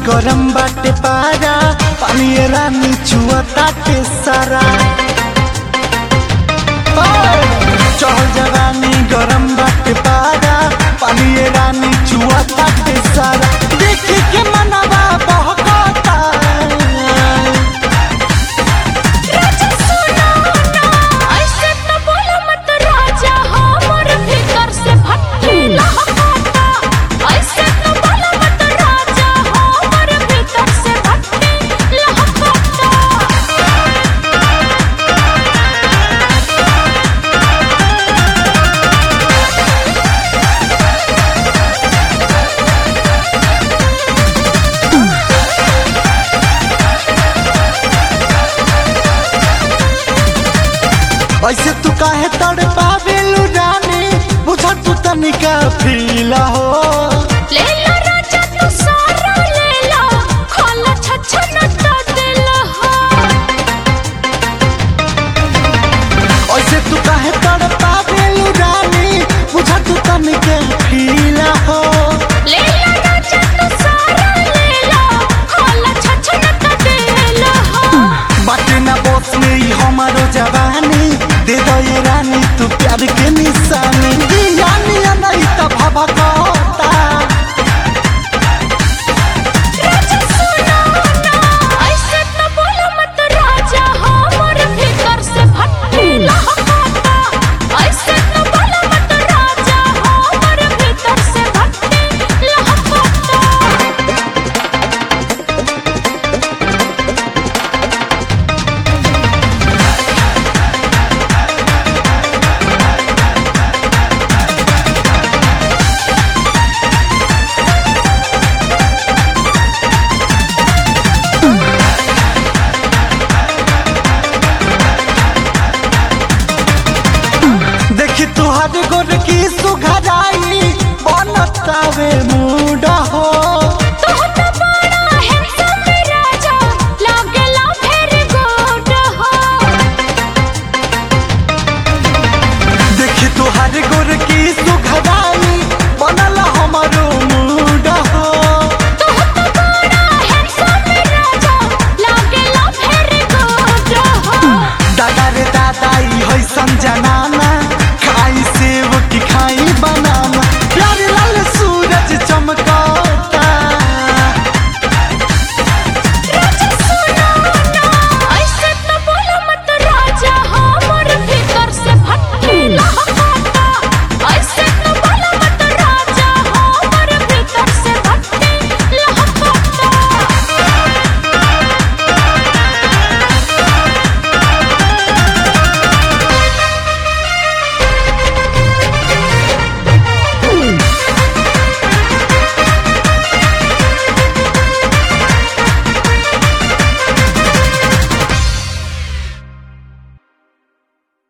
गरम बाटे पारा पानी रानी छुआ ताटे सारा चढ़ जवानी गरम बाटे पारा पानी रानी छुआ ताटे सारा देख के मनवा बहकता राजा सुनो ना ऐसे तो बोलो मत राजा हमर भीतर से भट्टी लहकाता ऐसे तो बोलो मत राजा हमर भीतर से भट्टी लहकाता ऐसे तू काहे तड़ पावेलू रानी बुझा तू तनिका फील हो ले लो राजा तू सारा ले लो खोला छछन तो दिल हो ऐसे तू काहे तड़ पावेलू रानी बुझा तू तनिका फील हो ले लो राजा तू सारा ले लो खोला छछन तो दिल हो बाटे ना बस में ही हमारो जवानी दे दो ये रानी तू प्यार के निशानी यानी नहीं तो भाभा कहता राजा सुनो ना ऐसे तो बोलो मत राजा हमर भीतर से भट्टी लहकाता ऐसे तो बोलो मत राजा हमर भीतर से भट्टी लहकाता देखी तुहार गोर की